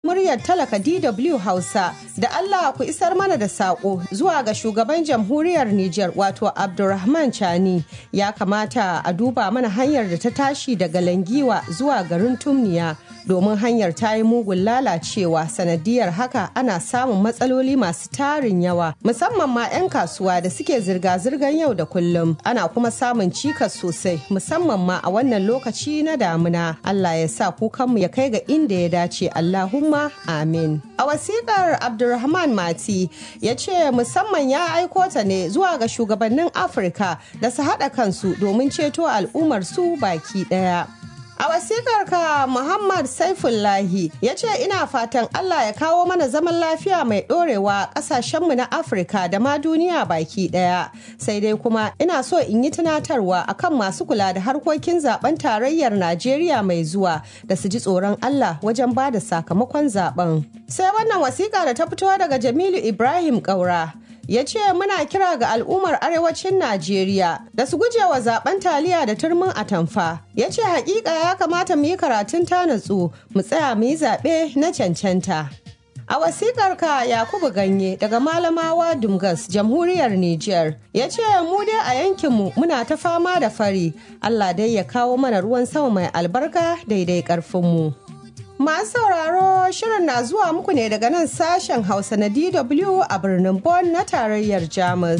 muryar talaka DW Hausa da Allah ku isar mana da saƙo zuwa ga shugaban jamhuriyar Nijar wato Abdulrahman Chani ya kamata a duba mana hanyar da ta tashi daga Langiwa zuwa garin Tumniya domin hanyar ta yi mugun lalacewa sanadiyar haka ana samun matsaloli masu tarin yawa musamman ma 'yan kasuwa da suke zirga-zirgar yau da kullum ana kuma samun cikas sosai musamman ma a wannan lokaci na damuna Allah ya sa kukanmu ya kai ga inda ya dace Allahumma amin a wasiƙar Abdulrahman Mati ya ce musamman ya aiko ta ne zuwa ga shugabannin Afirka da su haɗa kansu domin ceto al'ummar su baki ɗaya. A wasikar ka Muhammad Saifullahi ya ce ina fatan Allah ya kawo mana zaman lafiya mai ɗorewa ƙasashenmu na Afirka da ma duniya baki ɗaya. Sai dai kuma ina so in yi tunatarwa akan masu kula da harkokin zaben tarayyar Najeriya mai zuwa da su ji tsoron Allah wajen ba da sakamakon zaben. Sai wannan wasiƙa da ta fito daga Jamilu Ibrahim Ƙaura. ya ce muna kira ga al'ummar arewacin Najeriya da su guje wa zaben taliya da turmin atamfa. Ya ce hakika ya kamata mu yi karatun tanatsu mu tsaya mu yi zaɓe na cancanta. A wasikar ka Yakubu Ganye daga Malamawa Dumgas, Jamhuriyar Nijar, ya ce mu dai a yankinmu muna ta fama da fari, Allah dai ya kawo mana ruwan sama mai albarka daidai ƙarfinmu. Masu sauraro shirin na zuwa muku ne daga nan sashen Hausa na DW a birnin Bonn na tarayyar Jamus.